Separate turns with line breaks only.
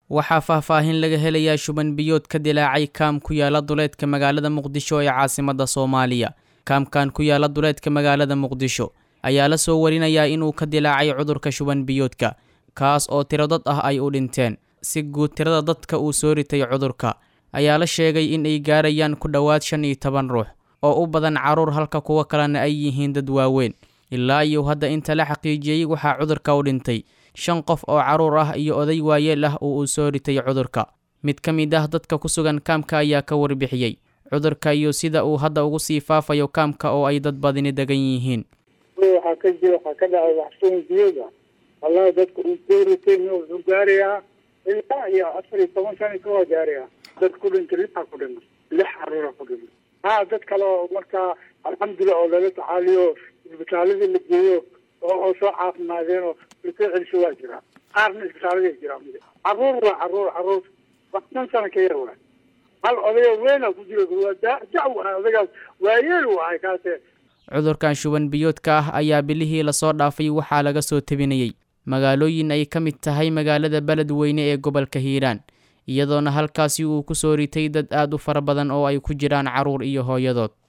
waxaa faahfaahin laga helayaa shuban biyood ka dilaacay kaam ku yaala duleedka magaalada muqdisho ee caasimadda soomaaliya kaamkan ku yaala duleedka magaalada muqdisho ayaa la soo warinayaa inuu ka dilaacay cudurka shuban biyoodka kaas oo tiro dad ah ay u dhinteen si guud tirada dadka uu soo ritay cudurka ayaa la sheegay in ay gaarayaan ku dhowaad shan iyo toban ruux oo u badan carruur halka kuwo kalena ay yihiin dad waaweyn ilaa iyo hadda inta la xaqiijiyey waxaa cudurka u dhintay shan qof oo carruur ah iyo oday waayeel ah oo uu soo ritay cudurka mid ka mid ah dadka ku sugan kaamka ayaa ka warbixiyey cudurka iyo sida uu hadda ugu sii faafayo kaamka oo ay dad badini degan yihiin
waxaa ka jira waxaa ka dhacay waxsuun biyada wallahi dadka uu soo ritay wuxuu gaarayaa ilaa iyo afar iyo toban sano ka waa gaarayaa dad ku dhintay lixaa ku dhintay lix caruura ku dhintay ha dad kale oo markaa alxamdulilah oo lala tacaaliyo isbitaaladii la geeyo oo oo soo caafimaadeen oo lasoo celiso waa jiraa qaarna isbitaaladay jiraan caruur waa caruur caruur wax shan sano ka yar waa hal odayo weyna ku jira waa dajac waa odagaas waayeel u ahay kaase
cudurkan shuban biyoodka ah ayaa bilihii lasoo dhaafay waxaa laga soo tebinayey magaalooyin ay ka mid tahay magaalada beledweyne ee gobolka hiiraan iyadoona halkaasi uu ku soo ritay dad aad u fara badan oo ay ku jiraan carruur iyo hooyadood